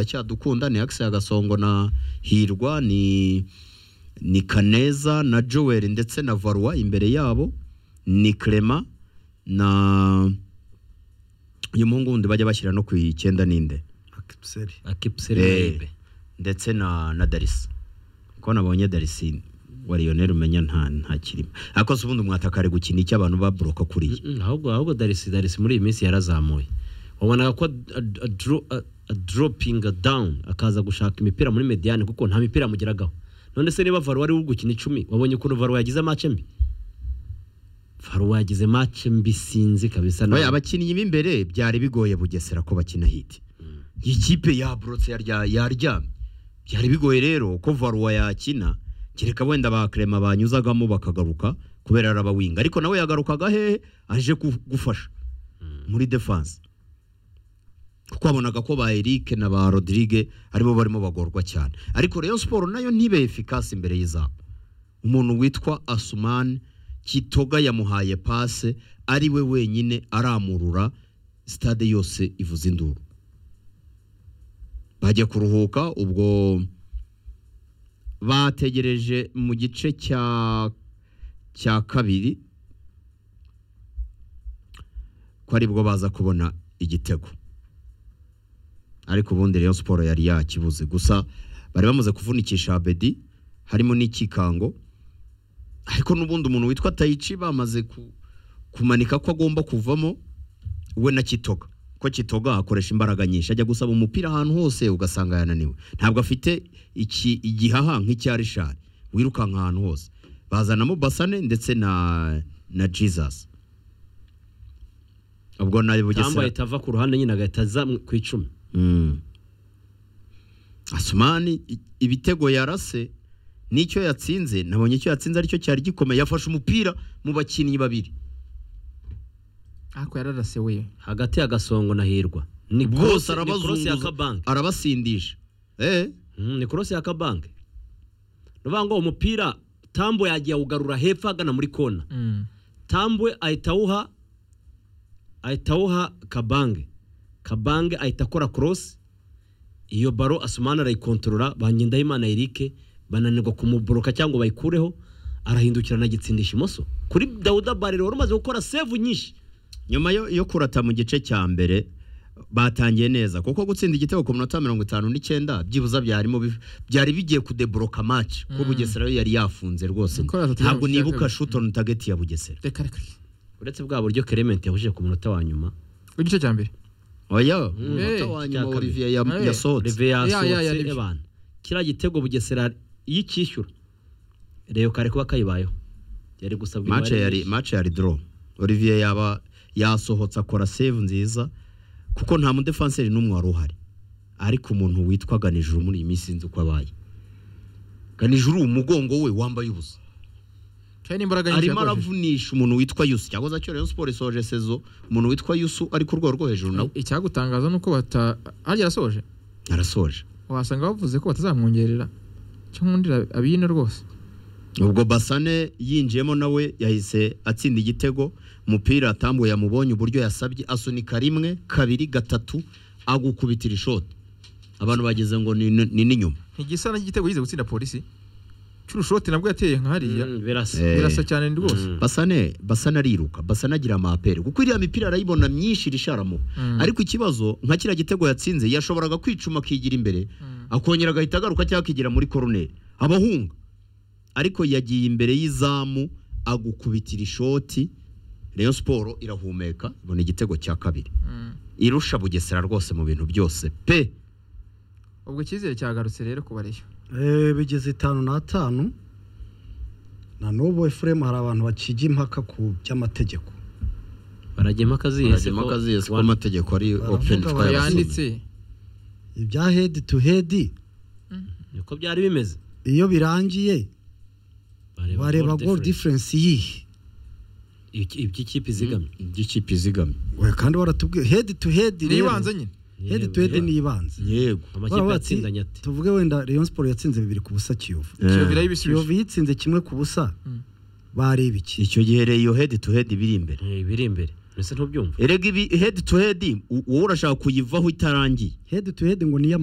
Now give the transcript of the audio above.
iracyadukunda ni Axel Gasongo na Hirwa ni ni Kaneza na Joel ndetse na Varwa imbere yabo ni Clement na uyu muhungu wundi bajya bashyira no ku icyenda ninde akipuseri akipuseri Eh, mayibe ndetse na na Darisi ko nabonye Darisi wa Lionel umenya nta nta kirimo akoze ubundi umwataka ari gukina icyo abantu baboroka kuriya Mm, ahubwo ahubwo darisi darisi muri iyi minsi yarazamuye wabonaga ko ad- ad- adro- a- adropinga down akaza gushaka imipira muri mediyani kuko nta mipira yamugeragaho none se niba varuwa ari we uri gukina icumi wabonye ukuntu varuwa yagize mace mbi varuwa yagize mace mbi sinzi kabisa Oya, nawe. abakinnyi b'imbere byari bigoye bugesera ko bakina hiti iyi kipe yaborotse yarya- yaryamye byari bigoye rero ko varuwa yakina kereka wenda ba Clement banyuzagamo bakagaruka kubera arabawinga ariko nawe yagarukaga hehe aje gu- gufasha muri defense kuko wabonaga ko ba Eric na ba Rodrigue aribo barimo bagorwa cyane ariko Rayon Sport nayo ntibe efficace imbere y'izamu umuntu witwa Asuman Kitoga yamuhaye pase ari we wenyine aramurura stade yose ivuza induru bajya kuruhuka ubwo bategereje mu gice cya cya kabiri ko aribwo baza kubona igitego ariko ubundi Rayon Sport yari yakibuze gusa bari bamaze kuvunikisha Abedi harimo n'ikikango ariko n'ubundi umuntu witwa Taichi bamaze ku- kumanika ko agomba kuvamo we na Kitoga ko Kitoga akoresha imbaraga nyinshi ajya gusaba umupira ahantu hose ugasanga yananiwe ntabwo afite iki igihaha nk'icya Richard wirukanka ahantu hose bazanamo Basane ndetse na na Jesus ubwo nayo Kamba bugesera ahita ava ku ruhande nyine agahita aza mu- ku icumi Mm. Asumani i- ibitego yarase nicyo yatsinze nabonye icyo yatsinze aricyo cyari gikomeye yafashe umupira mu bakinnyi babiri ariko yararase we hagati ya gasongo na hirwa ni bwose cross- ni cross ya arabazunguza kabanke arabasindisha eh Mm, ni korose ya kabanke ni ukuvuga ngo umupira tambo yagiye awugarura hepfo agana muri kona Mm. tambwe ahita awuha ahita awuha kabange kabange ahita akora cross iyo baro asumana arayikontorora ba ngendahimana erike bananirwa kumuboroka cyangwa bayikureho arahindukira anagitsindisha imoso kuri dawuda barero wari umaze gukora save nyinshi nyuma yo, yo kurata mu gice cya mbere batangiye neza kuko gutsinda igitego ku minota mirongo itanu n'icyenda byibuza byarimo biv- byari bigiye kudeboroka match ko Bugesera yo yari yafunze rwose Niko yatatu ntabwo yabushyira nibuka kabiri. shoot on target ya Bugesera reka reka uretse bwa buryo kerementi yahujije ku munota wa nyuma igice cya mbere oya Eh, umunota wa nyuma cya kabiri. Olivier ya- Eh. yasohotse reve ya- ya- yasohotse ni- abantu kiriya gitego bugesera iyo icyishyura reyo kare kuba kayibayeho yari gusabwa match imibare yari myinshi. match yari draw Olivier yaba yasohotse akora save nziza kuko nta mu defenseur n'umwe wari uhari ariko umuntu witwa Ganijuru muri iyi minsi sinzi uko abaye Ganijuru umugongo we wambaye ubusa cyane n'imbaraga nyinshi arimo yakoresheje. aravunisha umuntu witwa Yusu cyakoze cyo Rayon Sport isoje sezo umuntu witwa Yusu ari ku rwego rwo hejuru nawe icyagutangaza ni uko bata harya arasoje arasoje wasanga bavuze ko batazamwongerera cyangwa abiyine rwose ubwo Basane yinjiyemo nawe yahise atsinda igitego umupira atambwe yamubonye uburyo yasabye asunika rimwe kabiri gatatu agukubitira ishoti abantu bagize ngo ni ni n'inyuma ntigisa n'igitego yize gutsinda polisi cy'urushote nabwo yateye nka hariya Mm, birasa Eh. birasa cyane ni rwose Mm. Basane Basane ariruka Basane agira amapere kuko iriya mipira arayibona myinshi risharamu Mm. ariko ikibazo nka kiriya gitego yatsinze yashoboraga kwicuma akigira imbere akongera agahita agaruka cyangwa akigira muri koroneri abahunga ariko yagiye imbere y'izamu agukubitira ishoti Rayon Sport irahumeka ibona igitego cya kabiri Mm. irusha Bugesera rwose mu bintu byose pe ubwo icyizere cyagarutse rero ku bareyo bigeze itanu n'atanu na n'ubu efuremu hari abantu bakiga impaka ku by'amategeko barajya impaka zihese Aragema ko- akaziyesi ko wa- amategeko ari Baravuga open bati- twayabasubiza yanditse ibya hedi tu hedi niko byari bimeze iyo birangiye bareba goal difference yihe iby'ikipe izigamye by'ikipe izigamye we kandi waratubwiye hedi tu hedi ni ibanze nyine hedi tu hedi ni ibanze yego amakipe yatsindanye ati tuvuge wenda Rayon Sport yatsinze bibiri ku busa Kiyovu kiyoviraho Kiyovu ibisubizo yitsinze kimwe ku busa Mm. bareba iki icyo gihe rero iyo head to head biri imbere "Eh, biri imbere mbese ntubyumva erega ibi hedi tu hedi wowe urashaka kuyivaho itarangiye hedi tu hedi ngo niyo